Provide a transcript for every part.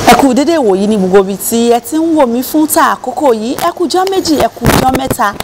ẹ kú dédé ìwòyí ní gbogbo ibi tí ẹ ti ń wò mí fún ta àkókò yìí ẹ kú jọ́ méjì ẹ kú jọ́ mẹ́ta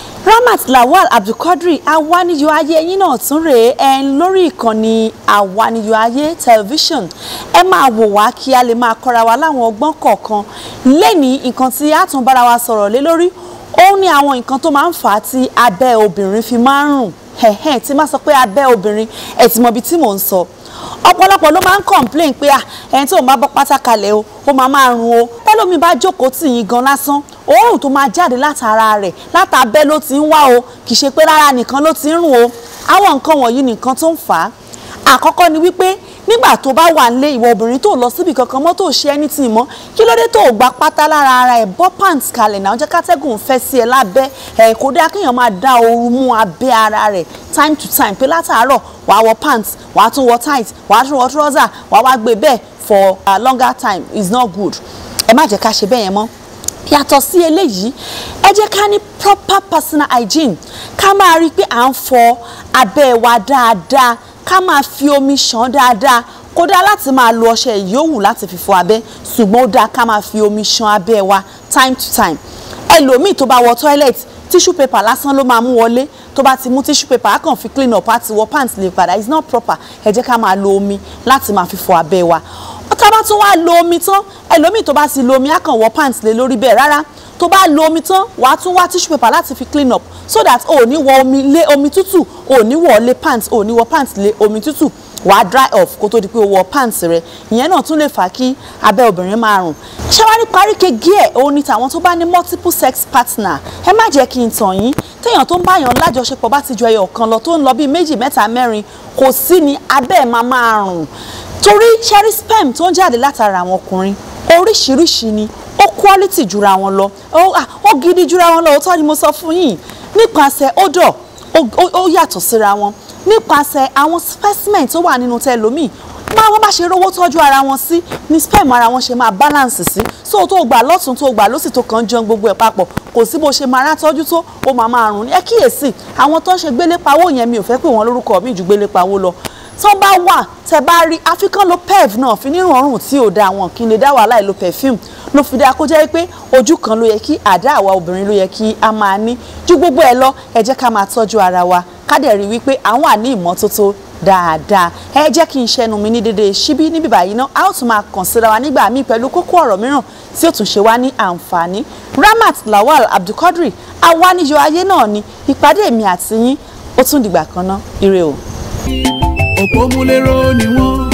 Ramat Lawal Abdulquadri awaniyo ayé yín náà tún rèé ẹ ń lórí ìkànnì awaniyo ayé tẹlifíṣàn ẹ máa wò wá kí a lè máa kọ́ra wa láwọn ọgbọ́n kọ̀ọ̀kan lẹ́ni nǹkan tí a tún bára wa sọ̀rọ̀ lé lórí òun ni àwọn nǹkan tó máa ń fà á tí abẹ́ obìnrin fi máa ń rùn ẹ̀hẹ́n tí máa sọ pé abẹ́ obìnrin ẹ̀ tí mọ ibi tí mò ń sọ ọ̀pọ̀lọpọ̀ ló máa ń complain pé à ẹni tí òun bá bọ́ pátá kalẹ̀ o ó máa máa rùn o tẹ́lómi bá jókòó tì yín gan lásán òórùn tó máa jáde látara rẹ̀ látàbẹ́ ló ti ń wá o kì í ṣe pé rárá nìkan ló ti ń rùn o àwọn nǹkan wọ̀nyí nìkan tó ń fà á àkọ́kọ́ ni wípé nígbà tó bá wà nílé ìwọ obìnrin tó lọ síbi kankan mọ́ tó ṣe anything mọ́ kí ló dé tó o gba pátá lára ara ẹ̀ bọ́ pants kalẹ̀ náà jẹ́ kátẹ́gùn fẹ́ sí ẹ lábẹ́ ẹ̀ kó dá kéèyàn máa dá ooru mú abẹ́ ara rẹ̀ time to time pé látàárọ̀ wàá wọ pants wàá tún wọ tight wàá tún wọ trouser wàá wá gbé bẹ́ẹ̀ for a longer time is not good ẹ má jẹ́ ká ṣe bẹ́ẹ̀ yẹn mọ́ yàtọ̀ sí eléyìí ẹ jẹ́ ká ní proper personal hygiene ká máa rí i pé à ń fọ abẹ́ wa dáadáa ká máa fi omi ṣàn dáadáa kódà láti máa lo ọṣẹ ìyówù láti fi fọ abẹ́ ṣùgbọ́n ó dáa ká máa fi omi ṣàn abẹ́ wa time to time ẹlòmíì tó bá wọ toilet tissue paper lásán ló máa mú wọlé tó bá ti mú tissue paper á kàn fi clean up á ti wọ pants lè padà it's not proper ẹ jẹ́ ká máa lo omi láti máa fi fọ abẹ́ wa tá bá tún wá lo omi tán ẹlòmíì tó bá sì lo omi á kàn wọ pants lé lórí bẹ́ẹ̀ rárá tó bá lo omi tán wàá tún wá tissue paper láti fi clean up so that o ò ní wọ omi lé omi tútù o ò ní wọ lé pants o ò ní wọ pants lé omi tútù wàá dry off kó tó di pé o wọ pants rẹ ìyẹn náà tún lè fà kí abẹ́ obìnrin máa rùn ṣáwárí paríkegi ẹ̀ òun ni tàwọn tó bá ní multiple sex partner ẹ má jẹ́ kí n tàn yín téèyàn tó ń báyàn lájọṣepọ̀ bá ti ju ẹyọ kan lọ tó ń lọ bíi méjì mẹ́ta mẹ́rin kò sí ni abẹ́ ẹ̀ máa máa rùn torí cherry sperm tó ń jáde látara àwọn ọkùnrin oríṣiríṣi ni ó quality jura wọn lọ ó gidi jura wọn lọ òótọ́ ni mo sọ fún yín nípasẹ̀ odor ó yàtọ̀ síra wọn nípasẹ̀ àwọn specimen tó wà nínú tẹlomi máa wọ́n bá ṣe rówó tọ́jú ara wọn sí ni sperm ara wọn ṣe máa balance sí so tó gbà lọ́tún tó gbà lọ́sì tó kàn jẹun gbogbo ẹ̀ papọ̀ kò sí bó ṣe máa rá tọ́jú tó ó máa máa rùn ní ẹ kíyèsí àwọn tó ń ṣe gbélépawó yẹn mi ò fẹ́ pè wọ́n lórúkọ mi ju gbélépawó lọ tó bá wà tẹ bá rí african lo pev náà fi nírun ọrùn tí ò da àwọn kí n lè dá wàhálà ìlò perfume ló fi dáa kó jẹ́ pé ojú kan ló yẹ kí àdá àwa obìnrin ló yẹ kí a máa ní ju gbogbo ẹ̀ lọ ẹ jẹ́ ká máa tọ́jú ara wa ká dẹ̀ rí wípé àwọn àní ìmọ́tótó dáadáa ẹ jẹ́ kí n ṣẹnu mi ní dédé síbí níbí báyìí náà a ó tún máa kàn síra wa nígbà míì pẹ̀lú kókó ọ̀rọ̀ mìíràn tí ó tún ṣe wá ní àǹfààní Ramat Lawal Abdulquadri awaniyo ayé náà ni ìpàdé mi àti yín ó tún dìgbà kan náà ire o òpómúléró ni wọ́n